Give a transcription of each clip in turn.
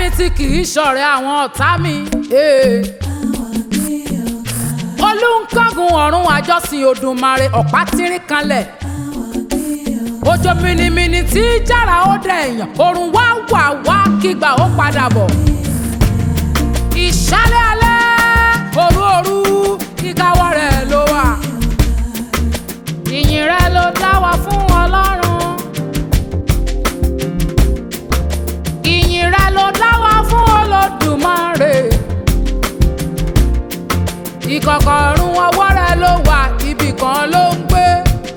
mi tí kì í ṣọ̀rẹ́ àwọn ọ̀tá mi. eh. olùkọ́gun ọ̀run àjọsìn Òdùmarè ọ̀pá tírín kanlẹ̀. òjò mìnìmìnì tí jára ó dẹ̀ èèyàn òrùn wá wà wá kígbà ó padà bọ̀. ìṣálẹ̀ alẹ́ òru òru kíkáwọ́ rẹ̀ ló wà. ìyìn rẹ̀ ló dá wa fún Ọlọ́run. ìyìn rẹ̀ ló dá wa fún Olódùmarè. ìkọ̀kọ̀ ọ̀run ọwọ́ rẹ̀ ló wà ibì kan ló ń gbé.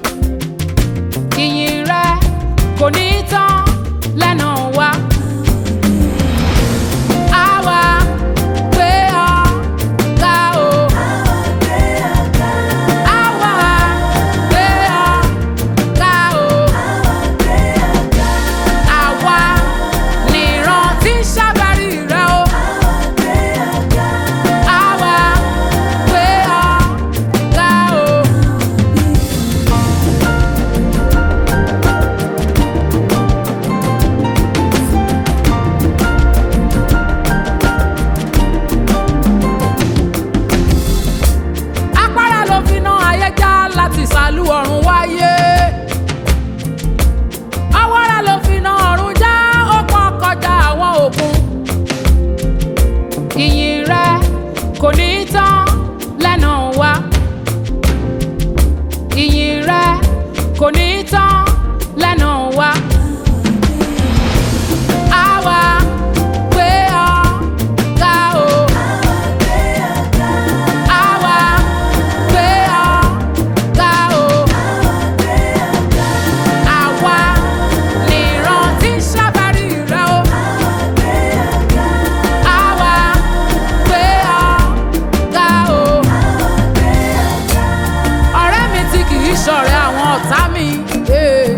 ìyìn rẹ̀ kò ní tán lẹ́nu wa. Àwa gbé ọ ga o. Àwa gbé ọ ga o. Àwa nìran tí ń ṣàbárí rẹ o. Àwa gbé ọ ga o. Apára ló fi ná ayé já láti sàlú ọ̀run wáyé. Awọ́ra ló fi ná ọ̀run já ó pọ́n kọjá àwọn òkun. Ìyìn rẹ kò ní tán lẹ́nu wa. Ìyìn rẹ kò ní tán lẹ́nu wa. Àwa gbé ọ ga o. Àwa gbé ọ ga o. Àwa nìran tí ń ṣàbárí rẹ o. Àwa gbé ọ ga o. Ọ̀rẹ́ mi tí kì í ṣọ̀rẹ́ àwọn ọ̀tá mi. eh.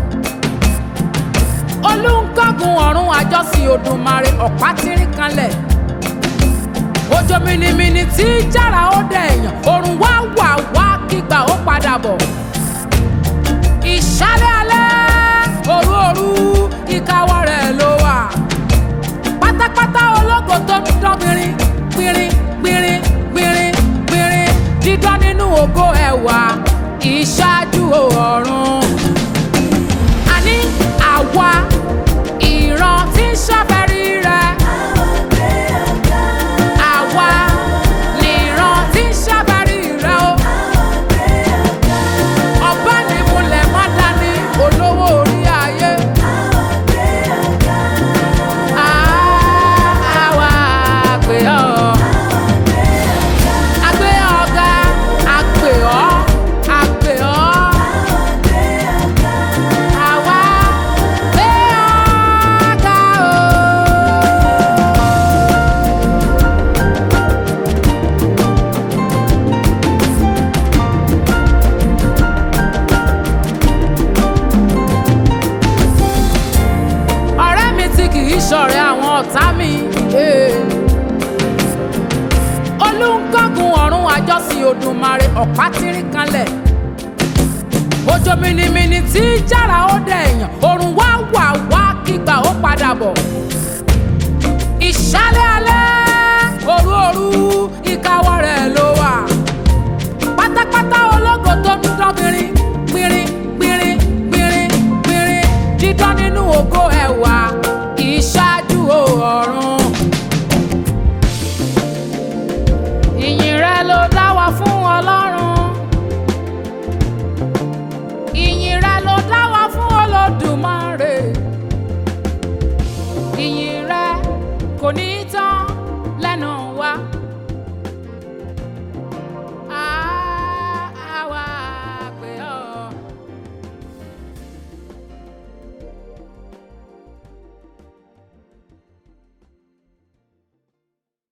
Olùkọ́gun ọ̀run àjọsìn Òdùmarè ọ̀pá tírín kanlẹ̀ òjò mìnìmìnì tí jára ó dẹ̀ èèyàn òrùn wá wà wá kígbà ó padà bọ̀. ìṣálẹ̀ alẹ́ òru òru ìkáwọ́ rẹ̀ ló wà. pátápátá ológo tó ń dán gbìnrín gbìnrín gbìnrín gbìnrín gbìnrín dídán nínú ògo ẹ̀wà ìṣáájú ọ̀run. àní àwa ìran tí ń ṣàfẹ́rí rẹ̀. Àwa nìran tí ń ṣàbárí rẹ̀ o. Ọba ni múlẹ̀ má dání olówó orí ayé. Àwa àgbè ọ́. Àgbè ọ̀gá, àgbè ọ́, àgbè ọ́. Àwa gbé ọ̀gá o. ọ̀rẹ́ mi tí kì í ṣọ̀rẹ́ àwọn ọ̀tá mi. eh. olùkọ́gun ọ̀run àjọsìn Òdùmarè ọ̀pá tírín kanlẹ̀. òjò mìnìmìnì tí jára ó dẹ̀ èèyàn òrùn wá wà wá kígbà ó padà bọ̀. ìṣálẹ̀ alẹ́ òru òru ìkáwọ́ rẹ̀ ló wà. pátápátá ológo tó ń dán gbìnrín gbìnrín gbìnrín gbìnrín gbìnrín dídán nínú ògo ẹ̀wà ìṣáájú ọ̀run. ìyìn rẹ ló dá wa fún Ọlọ́run. ìyìn rẹ ló dá wa fún Olódùmarè. ìyìn rẹ kò ní tán